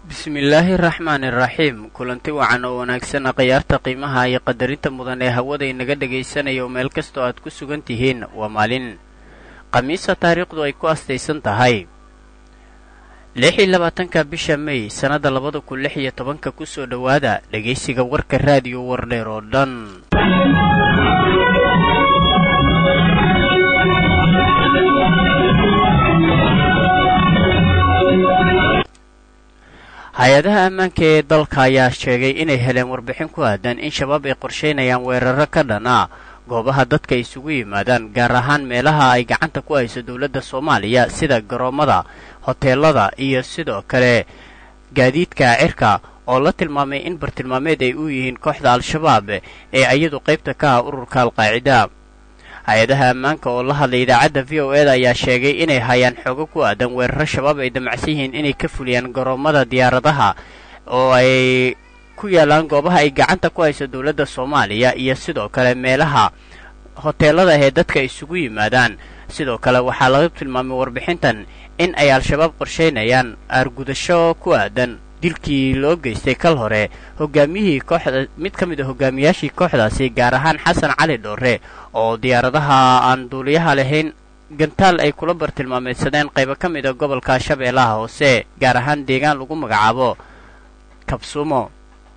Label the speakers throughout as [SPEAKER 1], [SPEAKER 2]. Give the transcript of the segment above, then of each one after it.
[SPEAKER 1] bismillaahi raxmaani raxiim kulanti wacan oo wanaagsan khiyaarta qiimaha iyo qadarinta mudan ee hawada inaga dhegaysanaya oo meel kastoo aad ku sugan tihiin waa maalin khamiisa taariikhdu ay ku astaysan tahay lix iyo labaatanka bisha mey sannadda labada kun lix iyo tobanka kusoo dhowaada dhegaysiga warka raadiyo wardheer oo dhan hay-adaha ammaanka ee dalka ayaa sheegay inay heleen warbixin ku aadan in shabaab ay qorshaynayaan weeraro ka dhan ah goobaha dadka isugu yimaadaan gaar ahaan meelaha ay gacanta ku hayso dowladda soomaaliya sida garoommada hoteelada iyo sidoo kale gaadiidka cirka oo la tilmaamay in bartilmaameed ay u yihiin kooxda al-shabaab ee iyadu qaybta ka ah ururka al-qaacida hay-adaha ammaanka oo la hadlay idaacadda v o e da ayaa sheegay inay hayaan xoogo ku aadan weeraro shabaab ay damacsan yihiin inay ka fuliyaan garoommada diyaaradaha oo ay ku yaalaan goobaha ay gacanta ku hayso dowladda soomaaliya iyo sidoo kale meelaha hoteelada ee dadka isugu yimaadaan sidoo kale waxaa laga tilmaamay warbixintan in ay al-shabaab qorshaynayaan aargudasho ku aadan dilkii loo geystay kal hore hogaamiyihii kooxda mid ka mid a hogaamiyaashii kooxdaasi gaar ahaan xasan cali dhoore oo diyaaradaha aan duuliyaha lahayn gantaal ay kula bartilmaameedsadeen qaybo ka mid a gobolka shabeellaha hoose gaar ahaan deegaan lagu magacaabo kabsuumo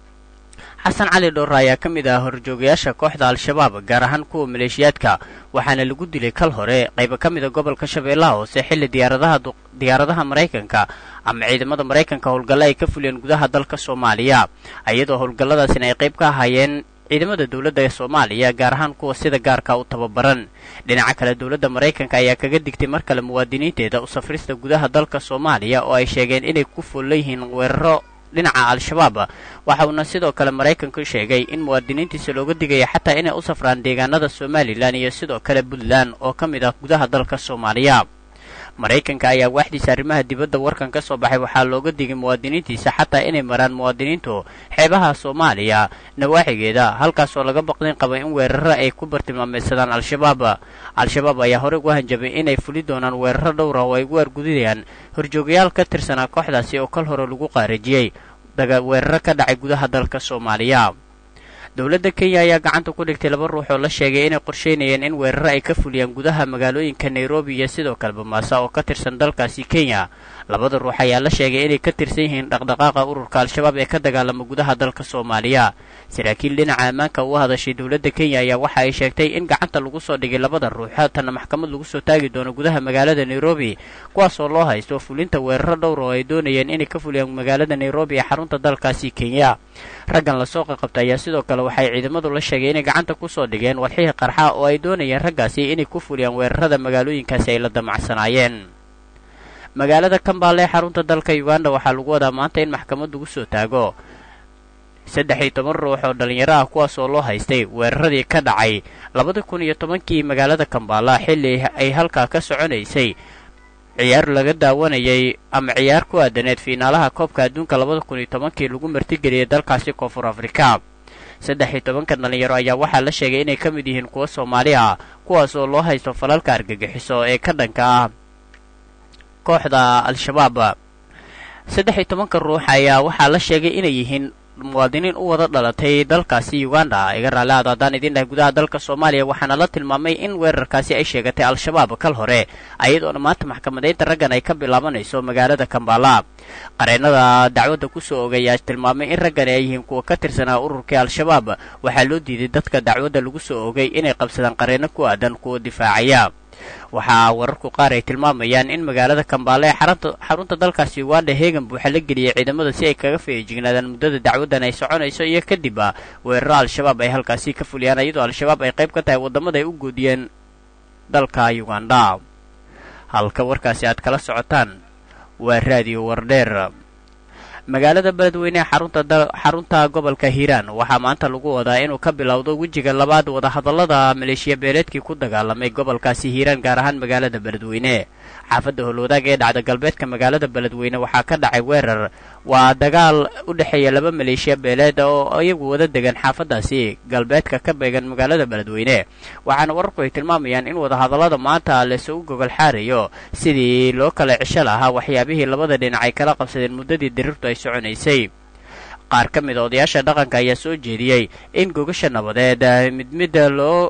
[SPEAKER 1] xasan cali dhoore ayaa ka mid ah horjoogayaasha kooxda al-shabaab gaar ahaan kuwa maleeshiyaadka waxaana lagu dilay kal hore qaybo ka mid a gobolka shabeellaha hoose xilli diyaaradaha diyaaradaha maraykanka ama ciidamada maraykanka howlgalle ay ka fuliyeen gudaha dalka soomaaliya iyadoo howlgalladaasina ay qayb ka ahaayeen ciidamada dowladda ee soomaaliya gaar ahaan kuwa sida gaarka u tababaran dhinaca kale dowladda maraykanka ayaa kaga digtay mar kale muwaadiniinteeda u safrista gudaha dalka soomaaliya oo ay sheegeen inay ku fool leeyihiin weeraro dhinaca al-shabaab waxa uuna sidoo kale maraykanku sheegay in muwaadiniintiisa looga digaya xataa inay u safraan deegaanada somalilan iyo sidoo kale puntland oo ka mid ah gudaha dalka soomaaliya maraykanka ayaa waaxdiisa arrimaha dibadda warkan ka soo baxay waxaa looga digay muwaadiniintiisa xataa inay maraan muwaadiniintu xeebaha soomaaliya nawaaxigeeda halkaasoo laga baqdin qaba in weeraro ay ku bartilmaameedsadaan al-shabaab al-shabaab ayaa horey ugu hanjabay inay fuli doonaan weeraro dhowra oo ay ugu argudayaan horjoogayaal ka tirsanaa kooxdaasi oo kal hore lagu qaarajiyey weeraro ka dhacay gudaha dalka soomaaliya dowladda kenya ayaa gacanta ku dhigtay laba ruux oo la sheegay inay qorshaynayeen in weeraro ay ka fuliyaan gudaha magaalooyinka nairobi iyo sidoo kale bamaasa oo ka tirsan dalkaasi kenya labada ruux ayaa la sheegay inay ka tirsan yihiin dhaqdhaqaaqa ururka al-shabaab ee ka dagaalama gudaha dalka soomaaliya saraakiil dhinaca ammaanka u hadashay dowladda kenya ayaa waxa ay sheegtay in gacanta lagu soo dhigay labada ruux haatanna maxkamad lagu soo taagi doono gudaha magaalada nairobi kuwaasoo loo haysto fulinta weeraro dhowr oo ay doonayeen inay ka fuliyaan magaalada nairobi ee xarunta dalkaasi kenya raggan lasoo qaqabta ayaa sidoo kale waxay ciidamadu la sheegay inay gacanta ku soo dhigeen walxihii qarxa oo ay doonayeen raggaasi inay ku fuliyaan weerarada magaalooyinkaasi ay la damacsanaayeen magaalada kambaale ee xarunta dalka uganda waxaa lagu wadaa maanta in maxkamad lagu soo taago saddex iyo toban ruux oo dhallinyaro ah kuwaasoo loo haystay weeraradii ka dhacay labada kun iyo tobankii magaalada kambaala xilli ay halkaa ka soconaysay ciyaar laga daawanayay ama ciyaar ku aadaneed fiinaalaha koobka adduunka labada kun iyo tobankii lagu martigeliyay dalkaasi koonfur afrika saddex iyo tobanka dhallinyaro ayaa waxaa la sheegay inay ka mid yihiin kuwa soomaali ah kuwaas oo loo haysto falalka argagixiso ee ka dhanka ah kooxda al-shabaab saddex iyo tobanka ruux ayaa waxaa la sheegay inay yihiin muwaadiniin u wada dhalatay dalkaasi uganda iga raalli aad haddaan idin dhahay gudaha dalka soomaaliya waxaana la tilmaamay in weerarkaasi ay sheegatay al-shabaab kal hore ayadoona maanta maxkamadeynta raggan ay ka bilaabanayso magaalada kambala qareennada dacwadda kusoo ogay ayaa tilmaamay in raggani ay yihiin kuwa ka tirsanaa ururkii al-shabaab waxaa loo diiday dadka dacwadda lagu soo ogay inay qabsadaan qareenno ku aadan kuwa difaacaya waxaa wararku qaar ay tilmaamayaan in magaalada kambaale ee xarunta dalkaasi uganda heegan buuxa la geliyay ciidamada si ay kaga feejignaadaan muddada dacwaddan ay soconayso iyo kadib a weeraro al-shabaab ay halkaasi ka fuliyaan iyadoo al-shabaab ay qayb ka tahay waddamada ay u goodiyeen dalka uganda halka warkaasi aad kala socotaan waa raadiyo wardheer magaalada beledweyne ee xarunta gobolka hiiraan waxaa maanta lagu wadaa inuu ka bilowdo wejiga labaad wadahadallada maleeshiya beeleedkii ku dagaalamay gobolkaasi hiiraan gaar ahaan magaalada beledweyne xaafadda howlwadaag ee dhacda galbeedka magaalada beledweyne waxaa ka dhacay weerar waa dagaal u dhexeeya laba maleeshiya beeleed oo iyagu wada degan xaafaddaasi galbeedka ka beegan magaalada beledweyne waxaana wararku ay tilmaamayaan in wadahadallada maanta laysugu gogol xaarayo sidii loo kala cisho lahaa waxyaabihii labada dhinac ay kala qabsadeen muddadii dirirtu ay soconaysay qaar ka mid a odayaasha dhaqanka ayaa soo jeediyey in gogasha nabadeed mid midda loo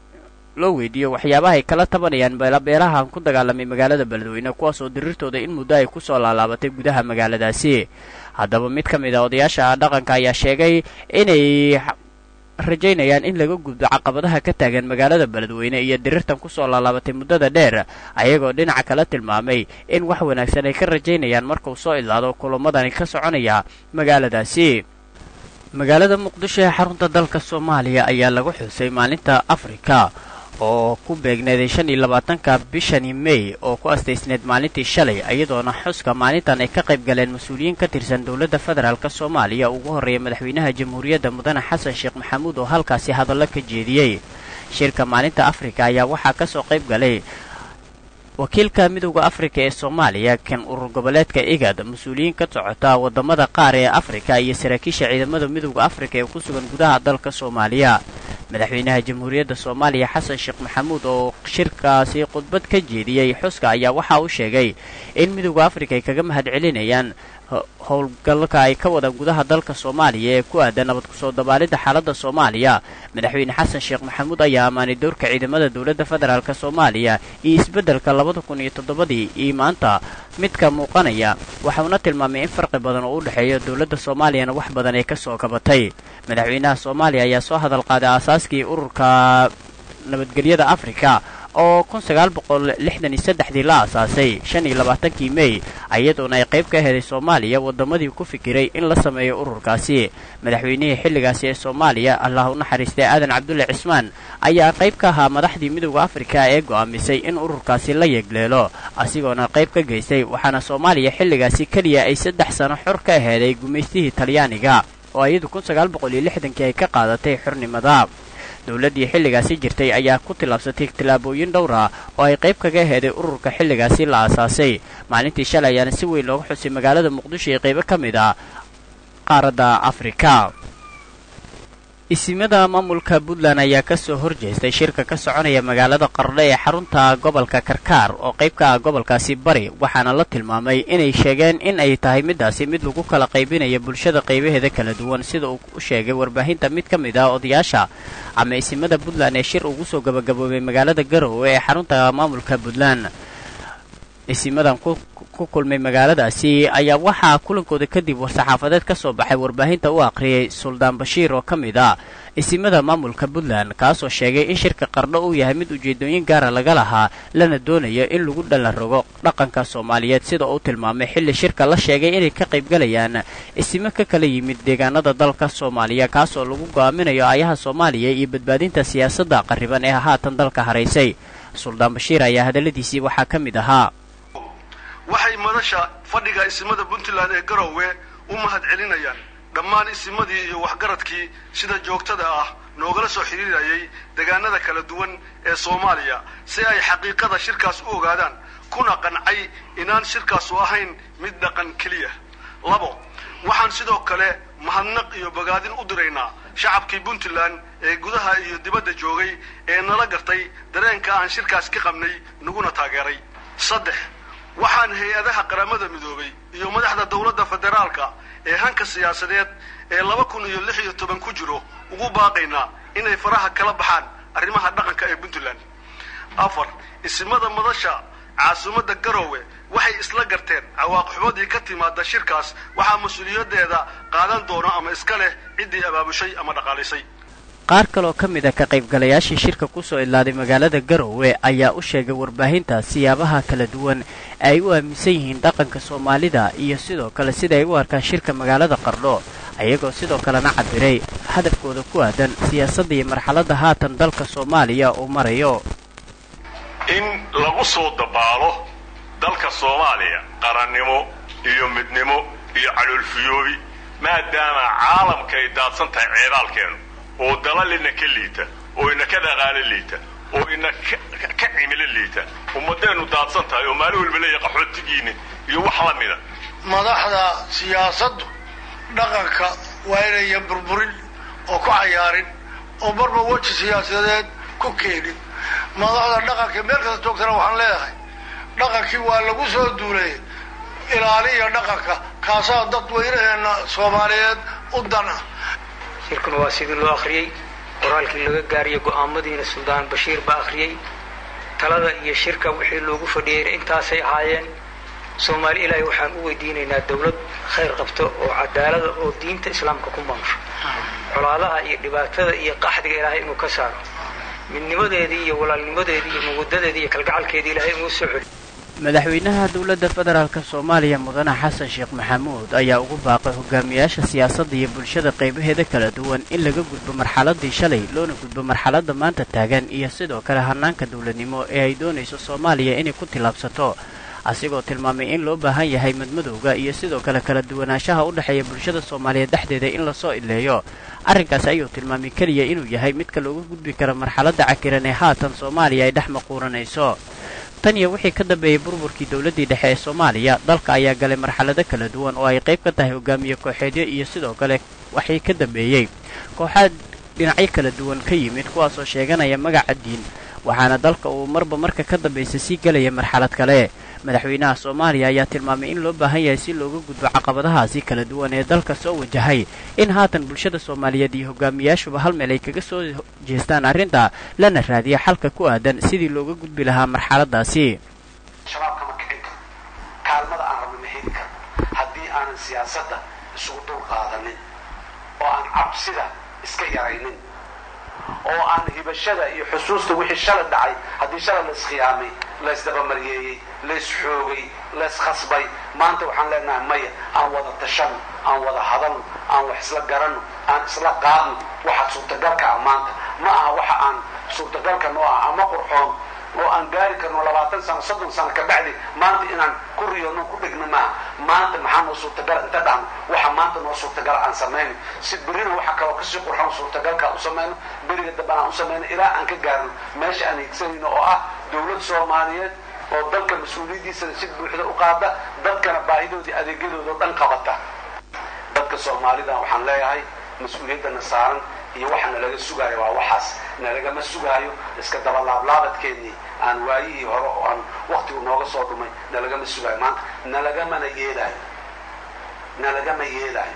[SPEAKER 1] loo weydiiyo waxyaabaha ay kala tabanayaan beelahan ku dagaalamay magaalada beledweyne kuwaasoo dirirtooda in muddo ay kusoo laalaabatay gudaha magaaladaasi haddaba mid ka mid a odayaasha dhaqanka ayaa sheegay inay rajaynayaan in laga gudbo caqabadaha ka taagan magaalada beledweyne iyo dirirtan kusoo laalaabatay muddada dheer ayagoo dhinaca kala tilmaamay in wax wanaagsan ay ka rajaynayaan markuu soo idlaado kulamadani ka soconaya magaaladaasi magaalada muqdisho ee xarunta dalka soomaaliya ayaa lagu xusay maalinta afrika oo ku beegneeday shan iyo labaatanka bishani mey oo ku astaysneed maalintii shalay iyadoona xuska maalintan ay ka qayb galeen mas-uuliyiin ka tirsan dowladda federaalk soomaaliya ugu horreeya madaxweynaha jamhuuriyadda mudane xasan sheekh maxamuud oo halkaasi hadallo ka jeediyey shirka maalinta afrika ayaa waxaa ka soo qayb galay wakiilka midowda afrika ee soomaaliya kan urur goboleedka igad mas-uuliyiin ka socota waddamada qaar ee afrika iyo saraakiisha ciidamada midowda afrika ee ku sugan gudaha dalka soomaaliya madaxweynaha jamhuuriyadda soomaaliya xasan sheekh maxamuud oo shirkaasi khudbad ka jeediyey xuska ayaa waxa uu sheegay in midowda afrika ay kaga mahad celinayaan howlgalka ay ka wadaan gudaha dalka soomaaliya ee ku aadan nabad kusoo dabaalidda xaaladda soomaaliya madaxweyne xasan sheekh maxamuud ayaa ammaanay dowrka ciidamada dowladda federaalk soomaaliya iyo isbeddelka labada kun iyo toddobadii iyo maanta midka muuqanaya waxauna tilmaamay in farqi badan oo u dhexeeyo dowladda soomaaliyana wax badan ay ka soo kabatay madaxweynaha soomaaliya ayaa soo hadal qaaday aasaaskii ururka nabadgelyada afrika oo kun sagaal boqol lixdan iyo saddexdii la aasaasay shan iyo labaatankii mey iyadoona ay qayb ka heday soomaaliya waddamadii ku fikiray in la sameeyo ururkaasi madaxweynihii xilligaasi ee soomaaliya allah u naxariistay aadan cabdulle cismaan ayaa qayb ka ahaa madaxdii midowda afrika ee go'aamisay in ururkaasi la yeegleelo asigoona qayb ka geystay waxaana soomaaliya xilligaasi keliya ay saddex sano xor ka aheeday gumaystihii talyaaniga oo iyadu kun sagaal boqol iyo lixdankii ay ka qaadatay xornimada dowladdii xilligaasi jirtay ayaa ku tillaabsatay tillaabooyin dhowr ah oo ay qayb kaga heeday ururka xilligaasi la aasaasay maalintii shalay ayaana si weyn looga xusay magaalada muqdisho ee qaybo ka mid ah qaaradda afrika isimada maamulka puntland ayaa ka soo horjeestay shirka ka soconaya magaalada qardho ee xarunta gobolka karkaar oo qayb ka ah gobolkaasi bari waxaana la tilmaamay inay sheegeen in ay tahay midaasi mid lagu kala qaybinaya bulshada qaybaheeda kala duwan sida uu u sheegay warbaahinta mid ka mid ah odayaasha ama isimada puntland ee shir ugu soo gabagaboobay magaalada garowe ee xarunta maamulka puntland isimadan ku kulmay magaaladaasi ayaa waxaa kulankooda kadib war-saxaafadeed ka soo baxay warbaahinta u akhriyay suldaan bashiir oo ka mid ah isimada maamulka puntland kaasoo sheegay in shirka qardho uu yahay mid ujeedooyin gaara laga lahaa lana doonayo in lagu dhalanrogo dhaqanka soomaaliyeed sida uu tilmaamay xilli shirka la sheegay inay ka qaybgalayaan isimo ka kala yimid deegaanada dalka soomaaliya kaasoo lagu go'aaminayo aayaha soomaaliya iyo badbaadinta siyaasadda qarriban ee haatan dalka haraysay suldaan bashiir ayaa hadalladiisii waxaa ka mid ahaa
[SPEAKER 2] waxay madasha fadhiga isimada puntland ee garowe u mahad celinayaan dhammaan isimadii iyo waxgaradkii sida joogtada ah noogala soo xidhiirayay deegaanada kala duwan ee soomaaliya si ay xaqiiqada shirkaas u ogaadaan kuna qancay inaan shirkaasu ahayn mid dhaqan keliya labo waxaan sidoo kale mahadnaq iyo bogaadin u diraynaa shacabkii puntland ee gudaha iyo dibadda joogay ee nala gartay dareenka aan shirkaas ka qabnay naguna taageeray saddex waxaan hay-adaha qaramada midoobay iyo madaxda dowladda federaalka ee hanka siyaasadeed ee laba kun iyo lix iyo toban ku jiro ugu baaqaynaa inay faraha kala baxaan arrimaha dhaqanka ee puntland afar isimada madasha caasimadda garowe waxay isla garteen cawaaqixumadii ka timaada shirkaas waxaa mas-uuliyaddeeda qaadan doono ama iska leh ciddii abaabushay ama dhaqaalisay
[SPEAKER 1] qaar kaloo ka mid a ka qaybgalayaashii shirka ku soo idlaaday magaalada garowe ayaa u sheegay warbaahinta siyaabaha kala duwan ay u aaminsan yihiin dhaqanka soomaalida iyo sidoo kale sida ay u arkaan shirka magaalada qardho ayagoo sidoo kalena cabiray hadafkooda ku aadan siyaasadda iyo marxaladda haatan dalka soomaaliya uu marayo
[SPEAKER 3] in lagu soo dabaalo dalka soomaaliya qarannimo iyo midnimo iyo caloolfiyoobi maadaama caalamka ay daadsan tahay ceedaalkeenu oo dalalina ka liita oo ina ka dhaqaalo liita oo ina ka cimilo liita ummadeennu daadsan tahay oo maalin walba leeya qaxootigiinni iyo wax la mida
[SPEAKER 2] madaxda siyaasaddu dhaqanka waa inayan burburin oo ku cayaarin oo marba weji siyaasadeed ku keenin madaxda dhaqanka meel kasta joogtana waxaan leeyahay dhaqankii waa lagu soo duulay ilaaliya dhaqanka kaasaa dadweynaheena soomaaliyeed u dan ah
[SPEAKER 4] shirkuna waa sidii loo akhriyey qoraalkii laga gaariyey go'aamadiina suldaan bashiir baa akhriyey talada iyo shirka wixii loogu fadhiyeyna intaasay ahaayeen soomaali ilaahay waxaan u weydiinaynaa dawlad khayr qabto oo cadaalada oo diinta islaamka ku maamusho colaadaha iyo dhibaatada iyo qaxdiga ilaahay inuu ka saaro midnimadeedii iyo walaalnimadeedii iyo mawadadeedii iyo kalgacalkeedii ilaahay inuu soo celiyo
[SPEAKER 1] madaxweynaha dowladda federaalk soomaaliya mudane xasan sheekh maxamuud ayaa ugu baaqay hogaamiyaasha siyaasadda iyo bulshada qaybaheeda kala duwan in laga gudbo marxaladii shalay loona gudbo marxaladda maanta taagan iyo sidoo kale hanaanka dowladnimo ee ay doonayso soomaaliya inay ku tillaabsato asigoo tilmaamay in loo baahan yahay madmadowga iyo sidoo kale kala duwanaanshaha u dhexeeya bulshada soomaaliyeed dhexdeeda in lasoo ileeyo arrinkaas ayuu tilmaamay keliya inuu yahay midka looga gudbi kara marxaladda cakiran ee haatan soomaaliya ay dhex maquuranayso tan iyo wixii ka dambeeyey burburkii dowladdii dhexe ee soomaaliya dalka ayaa galay marxalado kala duwan oo ay qayb ka tahay hogaamiye kooxeedyo iyo sidoo kale waxii ka dambeeyey kooxaad dhinacyo kala duwan ka yimid kuwaasoo sheeganaya magaca diin waxaana dalka uu marba marka ka dambaysa sii gelaya marxalad kale madaxweynaha soomaaliya ayaa tilmaamay in loo baahan yahay si looga gudbo caqabadahaasi kala duwan ee dalka soo wajahay in haatan bulshada soomaaliyeed iyo hogaamiyaashuba hal meel ay kaga soo jeestaan arrinta lana raadiya xalka ku aadan sidii looga gudbi lahaa marxaladaasi
[SPEAKER 5] shabaabka ma kicin karo kaalmada aan rabno ma heli karo haddii aanan siyaasadda isugu dul qaadanin oo aan cabsida iska yaraynin oo aan hibashada iyo xusuusta wixii shalay dhacay haddii shalay la iskhiyaamay laysdabamariyeeyey laysxoogay layskhasbay maanta waxaan leenahay maya aan wada tashano aan wada hadalno aan wax isla garanno aan isla qaadno waxa suurtagalka ah maanta ma aha waxa aan suurtagalka noo ah ama qurxoon oo aan gaari karno labaatan sano soddon sano ka bacdi maanta inaan ku riyoono ku dhigno maaha maanta maxaa noo suurtagala inta dhahno waxa maanta noo suurtagala aan samayno si berina waxa kaloo kasii qurxoon suurtagalka u samayno beriga dambe aan u samayno ilaa aan ka gaarno meesha aan higsanayno oo ah dowlad soomaaliyeed oo dalka mas-uuliyaddiisana si buuxda u qaada dadkana baahidoodii adeegyadooda o dhan qabata dadka soomaalida waxaan leeyahay mas-uuliyaddana saaran iyo waxa nalaga sugaayo waa waxaas nalagama sugaayo iska dabalaablaabadkeennii aan waayihii hore oo aan waktigu nooga soo dhumay nalagama sugaayo maanta nalagamana yeelaayo nalagama yeelaayo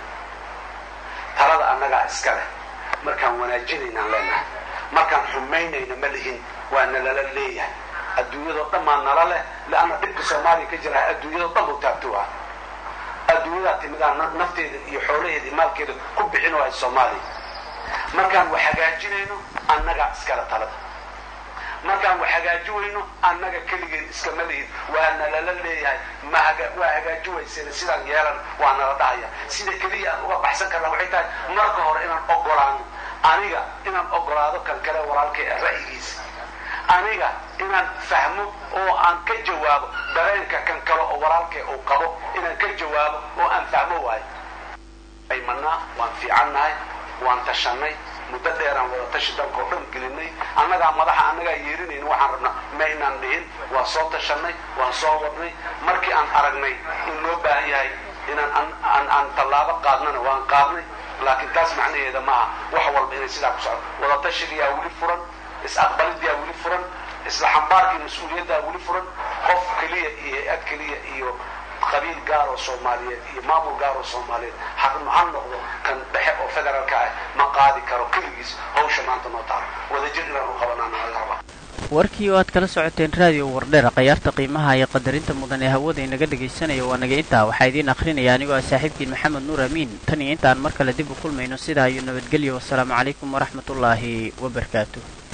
[SPEAKER 5] talada annagaa iska leh markaan wanaajinaynaan leenahay markaan xumaynayna ma lihin waa nalala leeyahay adduunyadoo dhan maa nala leh leanna dhibka soomaaliya ka jira adduunyadoo dhan buu taabto ah adduunyadaa timidaa nafteeda iyo xoolaheeda iyo maalkeeda ku bixin waay soomaaliya markaan wax hagaajinayno annagaa iskale talada markaan wax hagaaji weyno annaga keligeed iskama lihin waa nalala leeyahay ma waa hagaaji wayseen sidaan yeelan waa nala dhahaya sida keliya aan uga baxsan karna waxay tahay marka hore inaan ogolaano aniga inaan ogolaado kan kale walaalkay ah ra'yigiisa aniga inaan fahmo oo aan ka jawaabo dareenka kan kale oo walaalkay uu qabo inaan ka jawaabo oo aan fahmo waayo aymanaa waan fiicannahay waan tashanay muddo dheeraan wada tashi dalka oo dhan gelinay annagaa madaxa annagaa yeerinayna waxaan rabnaa ma inaan dhihin waan soo tashanay waan soo wadnay markii aan aragnay in loo baahan yahay inaan aan tallaabo qaadnana waan qaadnay laakiin taas macnaheeda maaha wax walba inay sidaa ku socdo wada tashigayaa weli furan is-aqbalidiyaa weli furan isla xambaarkii mas-uuliyaddaa weli furan qof keliya iyo hay-ad keliya iyo qabiil gaar oo soomaaliyeed iyo maamul gaar oo soomaaliyeed haqnu ha noqdo kan dhexe oo federaalka ah ma qaadi karo keligiis hawsha maanta noo taalo wadajir inaan u qabanaa naga rabaa
[SPEAKER 1] warkii oo aad kala socoteen raadiyo wardheera khayaarta qiimaha iyo qadarinta mudan ee hawada inaga dhegaysanaya waa naga intaa waxaa idiin akhrinaya anigoo ah saaxiibkiin maxamed nuur amiin tan iyo intaan mar kale dib u kulmayno sidaa iyo nabadgelyo wasalaamu calaykum waraxmatullaahi wabarakaatu